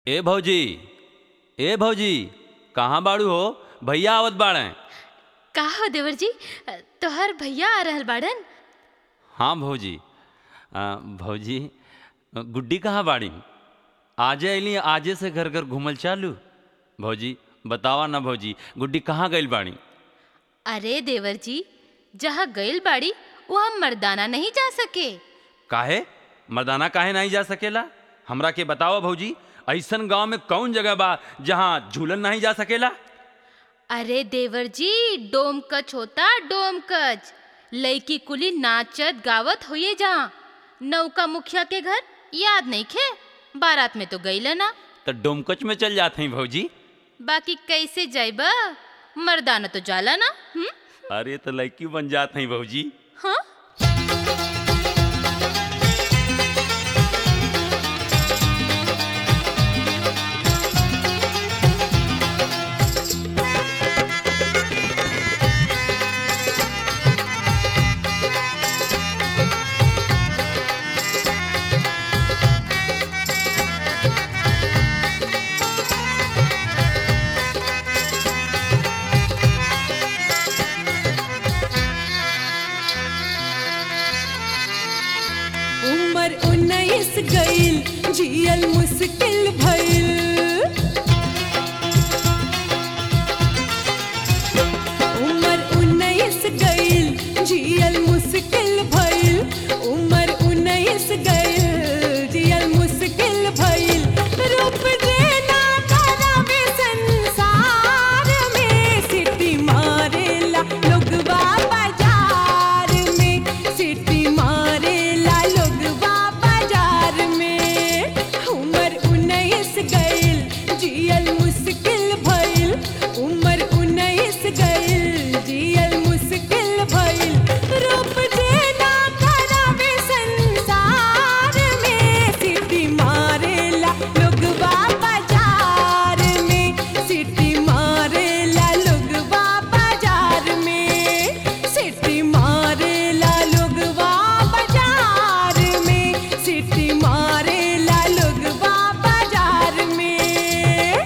ए भौजी ए भौजी कहाँ बाड़ू हो भैया आवत बाड़े का हो देवर जी तोहर भैया आ रहल बाड़न हाँ भौजी आ, भौजी गुड्डी कहाँ बाड़ी आजे अली आजे से घर घर घूमल चालू भौजी बतावा ना भौजी गुड्डी कहाँ गइल बाड़ी अरे देवर जी जहाँ गइल बाड़ी वहाँ मर्दाना नहीं जा सके काहे मर्दाना काहे नहीं जा सकेला हमरा के बतावा भौजी ऐसन गांव में कौन जगह बा जहाँ झूलन नहीं जा सकेला अरे देवर जी डोमकच होता डोमकच लड़की कुली नाचत गावत होइए जहाँ नौका मुखिया के घर याद नहीं खे बारात में तो गईले ना तो डोमकच में चल जाते हैं भौजी बाकी कैसे जाइबा मर्दाना तो जाला ना हुँ? अरे तो लड़की बन जाते हैं भौजी हाँ उमर उन्नीस गईल जियल मुश्किल भइल उमर उन्नीस गईल जियल मुश्किल भइल उमर उन्नीस गईल जियल मुश्किल भइल रूप देना करावे संसार में सिटी मारेला लोगवा बाजार में सिटी मारेला लोगवा बाजार में उमर उन्नीस गईल जियल मुश्किल भइल उमर उन्नीस गईल जियल मुश्किल भइल रूप देना करावे संसार में सिटी मारेला लोगवा बाजार में सिटी मारेला लोगवा बाजार में सिटी मारेला लोगवा बाजार में सिटी मारेला लोगवा बाजार में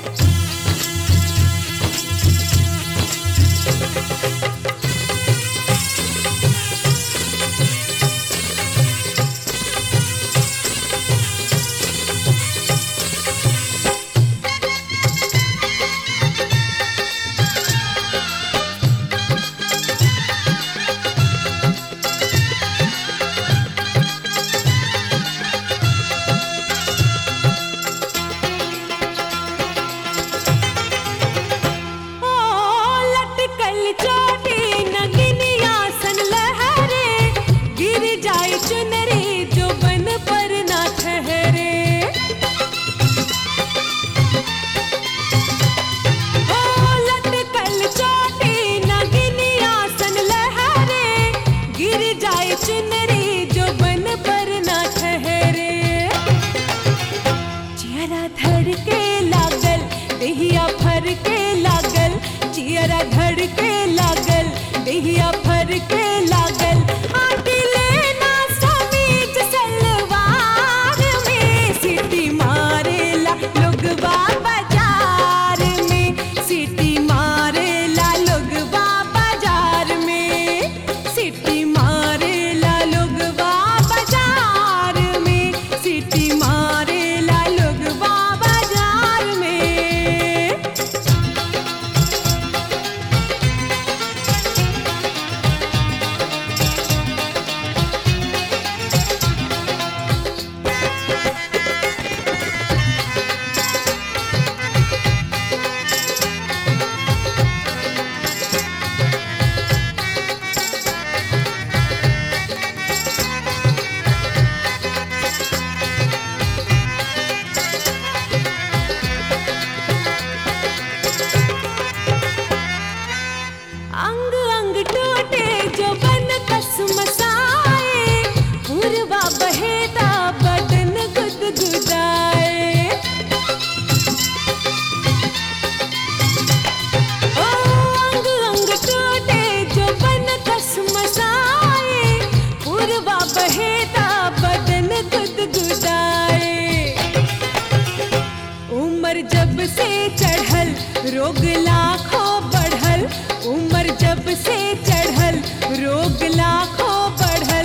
ओ लटकल चोटी नगिनिया सन लहरे गिर जाए चुनरी जो बन पर ना ठहरे ओ लटकल चोटी नगिनिया सन लहरे गिर जाए चुनरी जो बन पर ना ठहरे चियरा धड़ के लागल देहिया फर के लागल चियरा धड़ के लागल देहिया फर के लागल आटी लेना समीज सलवार में सिटी मारेला लोगवा बाजार में सिटी मारेला लोगवा बाजार में सिटी मारेला लोगवा बाजार में सिटी मारेला लोगवा बाजार उम्र जब से चढ़ल रोग लाखों बढ़ल उम्र जब से चढ़ल रोग लाखों बढ़ल